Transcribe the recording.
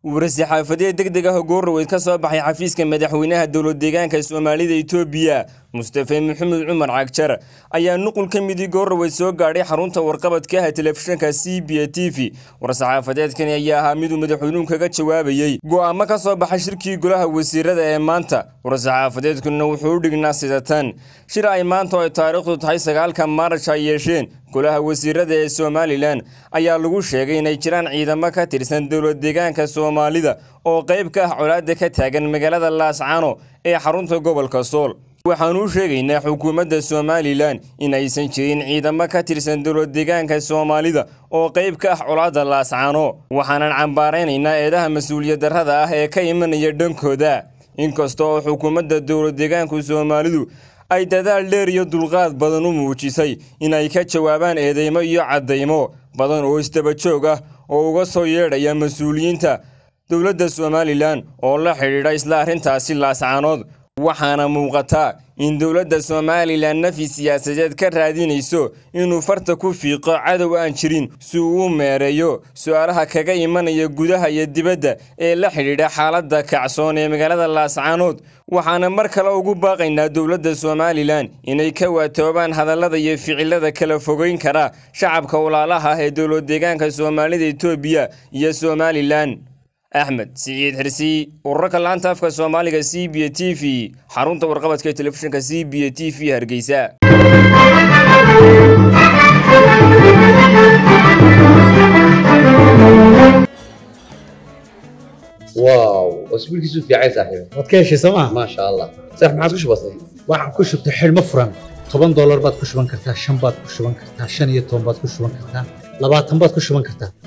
warasi xaafadeed deg deg ah oo goorraweyd ka soo baxay xafiiska madaxweynaha dowlad deegaanka soomaalida itoobiya mustafe maxamed cumar cagjar ayaa nuqul ka midii goorraweyd soo gaadhay xarunta warqabadka ah telefishinka c b a t v war-saxaafadeedkani ayaa ahaa miduu madaxweynuhu kaga jawaabayey go'aamo ka soo baxay shirkii golaha wasiirada ee maanta war-saxaafadeedkuna wuxuu u dhignaa sidatan shir ay maanta oo ay taariikhdu tahay sagaalka maaraj ay yeesheen golaha wasiirada ee somalilan ayaa lagu sheegay inay jiraan ciidamo ka tirsan dowlad deegaanka soomaalida oo qayb ka ah colaadda ka taagan magaalada laascano ee xarunta gobolka sool waxaanu u sheegaynaa xukuumadda somalilan in aysan jirin ciidamo ka tirsan dowlad deegaanka soomaalida oo qayb ka ah colaadda laascano waxaanan cambaaraynaynaa eedaha mas-uuliyad darrada ah ee ka imanaya dhankooda inkasta oo xukuumadda dowlad deegaanku soomaalidu ay dadaal dheer iyo dulqaad badan u muujisay inay ka jawaabaan eedeymo iyo caddaymo badan oo isdaba joog ah oo uga soo yeedhaya mas-uuliyiinta dowladda somalilan oo la xidhiidha isla arrintaasi laascanood waxaana muuqataa in dowladda somalilan nafi siyaasadeed ka raadinayso inuu farta ku fiiqo cadow aan jirin si uu u meereeyo su-aalaha kaga imanaya gudaha iyo dibadda ee la xidhiidha xaaladda kacsoon ee magaalada laascanood waxaana mar kale ugu baaqaynaa dowladda somalilan inay ka waatoobaan hadallada iyo ficilada kala fogeyn kara shacabka walaalaha ah ee dowlad deegaanka soomaalida etoobiya iyo somalilan axmed siciid xirsi urarka laanta afka soomaaliga c b a t v xarunta warqabadka ee telefishinka c b a t v hargeysa واو اسبوعك في عايز صاحبي waad ka heshay sooma ما شاء الله صح ما عاد وش بصير waxaan ku shubtay xidhmo furan toban doolar baad ku shuban kartaa shan baad ku shuban kartaa shan iyo toban baad ku shuban kartaa labaatan baad ku shuban kartaa